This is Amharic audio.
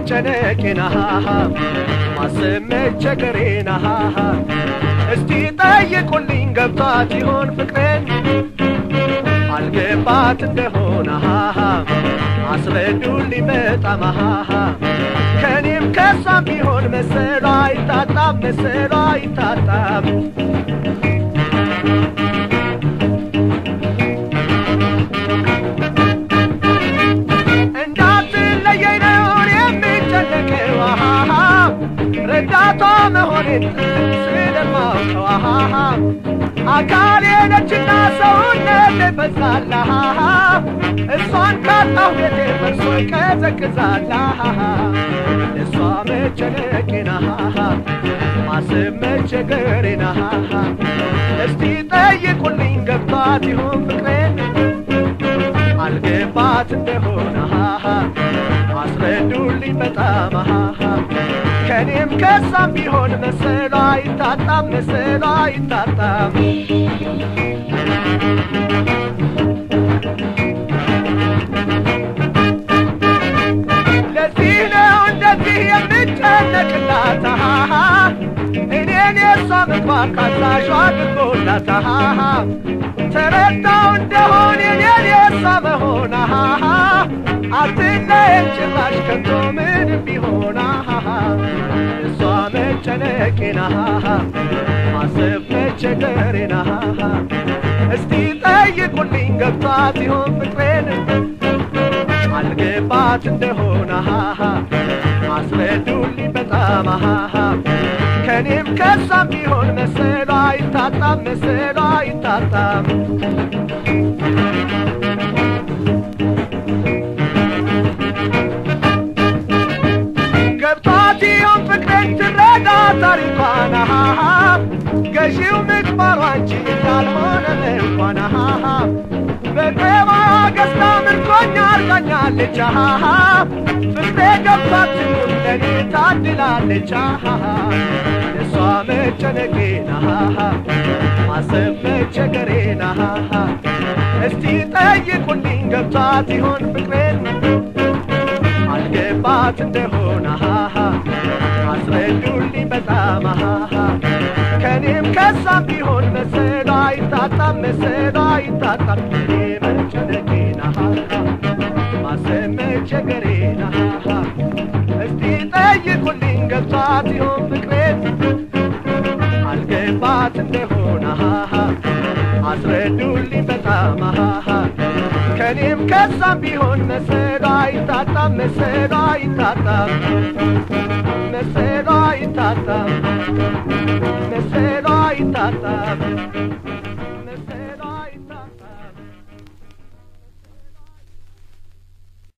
መጨነቄን ማሰብ መቸገሬን እስቲ ጠይቁልኝ ገብቷት ይሆን ፍቅሬን አልገባት እንደሆነ አስረዱልኝ በጣም ከእኔም ከሷም ቢሆን መሰሏ አይታጣም መሰሏ አይታጣም እንዳትለየኝ ነው የሚጨነቀው ረዳቷ መሆኔን ስለማውቀው አካሌ ነችና ሰውነት ይፈሳል እሷን ካጣሁ ቤቴ ፈርሶ ይቀዘቅዛል እሷ መጨነቄና ማሰብ መቸገሬና እስቲ ጠይቁልኝ ገብቷት ይሆን ፍቅሬን አልገባት እንደሆነ አስረዱልኝ በጣም ከእኔም ከሳም ቢሆን መሰሏ አይታጣም መሰሏ አይታጣም ለዚህ ነው እንደዚህ የምጨነቅላት እኔን የእሷ ምግባር ካዛዧ አድርጎላት ተረዳው እንደሆን የኔን የእሷ መሆን አትለየን ጭራሽ ከቶ ምንም ቢሆን እሷ መጨነቄና ማሰብ መቸገሬና እስቲ ጠይቁልኝ ገብቷት ይሆን ፍቅሬን አልገባት እንደሆነ አስረዱልኝ በጣም ከእኔም ከሷም ቢሆን መሰሏ አይታጣም መሰሏ አይታጣም ገብቷት ይሆን ፍቅሬን ትረዳ ታሪኳን ገዢው ምግባሯ እንጂ እንዳልሆነ እንኳን በቅባ ገዝታ ምርኮኛ አርጋኛለች ፍቅሬ ገብቷት ትኑር ለእኔ ታድላለች እሷ መጨነቄና ማሰብ መቸገሬና እስቲ ጠይቁልኝ ገብቷት ይሆን ፍቅሬን አልገባት እንደሆነ አስረዱልኝ በጣም ከእኔም ከሳም ቢሆን መሰሏ አይታጣም መሰሏ አይታጣም እኔ መጨነቄና ማሰብ መቸገሬና እስቲ ጠይቁልኝ ገብቷት ይሆን ፍቅሬን አልገባት እንደሆነ አስረዱልኝ በጣም ከእኔም ከሳም ቢሆን መሰሏ አይታጣም መሰሏ አይታጣም መሰሏ አይታጣም